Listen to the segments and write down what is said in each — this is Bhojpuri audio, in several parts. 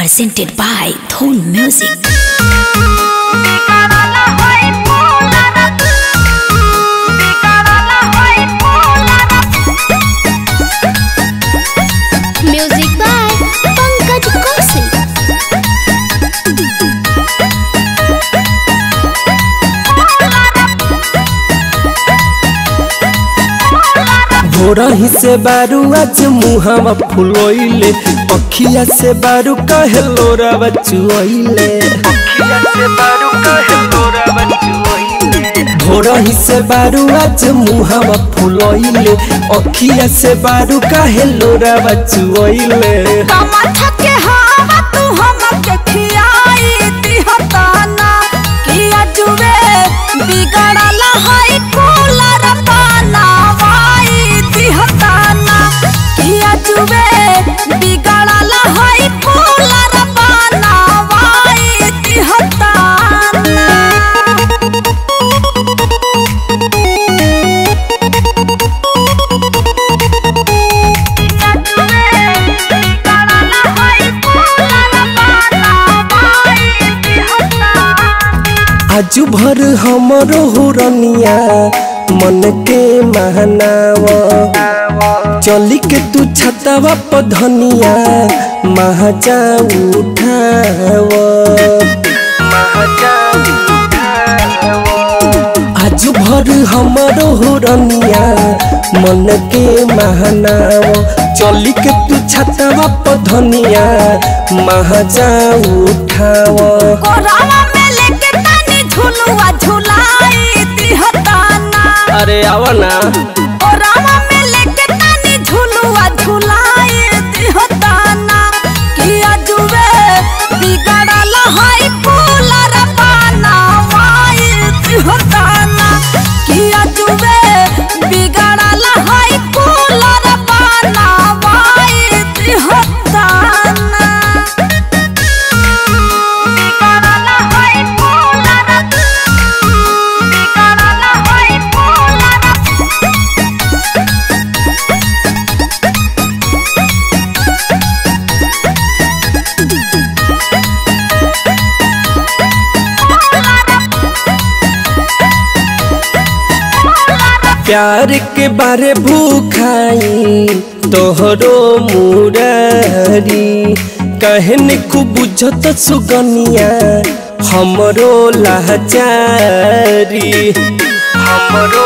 presented by Dhol Music. Music by Pankaj Kaushik. भोरही से बारू आज मुहावा फुलोइले अखिया से बारू कहे लोरा बचुइले भोरही से बारू आज मुहावा फुलोइले अखिया से बारू कहे लोरा बचुइले टमाटर के हवा तू हमके खियाई दिहताना किया जुवे बिगड़ल है कूलर बनावाई दिहताना किया जुवे बिगड़ल है कूलर बनावाई दिहताना आजू भर हमरो हुरनिया मन के महनावा चली के तू छतवा पधनिया महाजा उठावा आजू भर हमरो हुरनिया मन के महनावा चली के तू छतवा पधनिया महाजा उठावा कोरावा में लेके तनी झुलुआ झुलाई दिहताना अरे आवा ना कोरावा में लेके तनी झुलुआ झुलाई दिहताना किया जुवे बिगड़ल है कूलर बनावाई दिहताना किया जुवे बिगड़ल है कूलर बनावाई दिहताना प्यार के बारे भूखाई तोहरो मुरारी कहन को बुझत सुगनिया हमरो लाचारी हमरो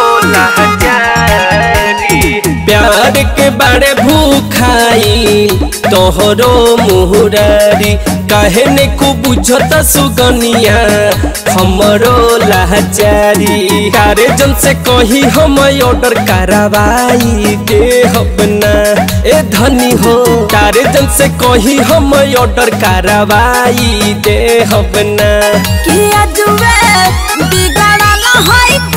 लाचारी प्यार के बारे भूखाई तोहरो मुरारी कहने को बुझत सुगनिया हमरो लाचारी कारे जन से कही हम ऑर्डर करवाई दे अपना ए धनी हो कारे जन से कही हम ऑर्डर करवाई दे अपना किया जुवे बिगड़ल है